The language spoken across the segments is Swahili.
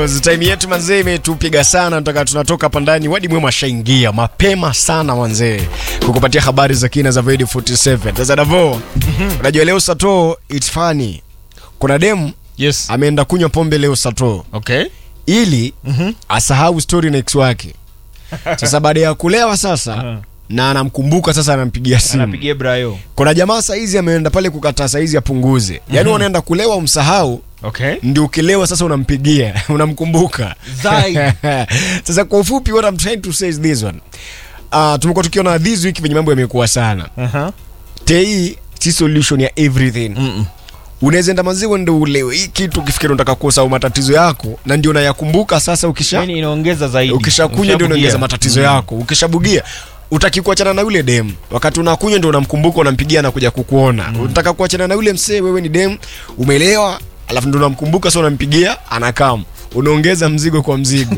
course time yetu manzee imetupiga sana, nataka tunatoka hapa ndani. Wadi mwema ashaingia mapema sana manzee, kukupatia habari za kina za Void 47. Sasa Davo, unajua leo Sato it's funny. Kuna demu Yes. ameenda kunywa pombe leo Sato Okay. ili asahau story na ex wake. Sasa baada ya kulewa sasa Aha. na anamkumbuka sasa, anampigia simu. Anapigia Brayo. Kuna jamaa saizi ameenda pale kukataa saizi apunguze, yaani wanaenda kulewa umsahau Okay. ndio ukilewa sasa unampigia unamkumbuka Zai. sasa kwa ufupi what I'm trying to say is this one uh, tumekuwa tukiona this week venye mambo yamekuwa sana Aha. tei si solution ya everything Mm. unaweza enda maziwa ndo ulewe hii kitu ukifikiri unataka kusahau matatizo yako na ndio unayakumbuka sasa ukisha Yaani inaongeza zaidi. ukishakunywa ndio Ukishabugia. unaongeza matatizo yako ukishabugia utaki kuachana na yule dem wakati unakunywa ndio unamkumbuka unampigia na kuja kukuona unataka kuachana na yule msee wewe ni dem umelewa alafu ndio unamkumbuka sasa unampigia anakam unaongeza mzigo kwa mzigo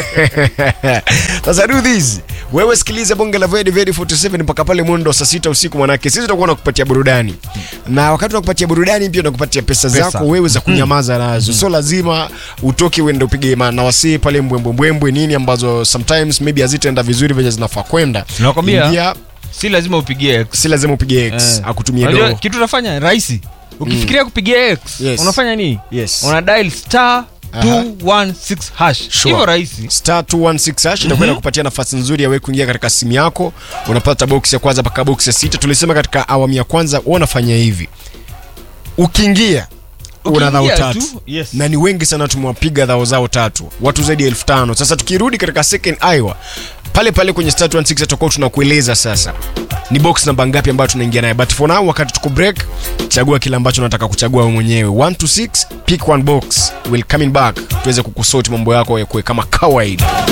sasa do this wewe sikiliza bonge la Void Void 47 mpaka pale mwendo wa saa sita usiku manake sisi tutakuwa nakupatia burudani na wakati tunakupatia burudani pia tunakupatia pesa, Pesa. zako wewe za kunyamaza nazo so lazima utoke uende upige ma- na wasee pale mbwembwembwembwe nini ambazo sometimes maybe hazitaenda vizuri venye zinafaa kwenda Nakwambia. Ingia, Si lazima upigie X. si lazima upige x Eh. akutumie Unajua do kitu unafanya rahisi. Ukifikiria kupigia X, Yes. unafanya nini? Yes. Una dial star 216 hash. Sure. Hivyo rahisi. star 216 hash itakuwa inakupatia nafasi nzuri ya wewe kuingia katika simu yako unapata box ya kwanza mpaka box ya sita tulisema katika awamu ya kwanza wewe unafanya hivi ukiingia una dhao Ukiingia tatu tu, yes. na ni wengi sana tumewapiga dhao zao tatu watu zaidi ya elfu tano sasa tukirudi katika second Iowa pale pale kwenye star 216 tutakuwa tunakueleza sasa ni box namba ngapi ambayo tunaingia naye but for now wakati tuko break chagua kile ambacho unataka kuchagua wewe mwenyewe 1 to 6 pick one box will coming back tuweze kukusoti mambo yako yakuwe kama kawaida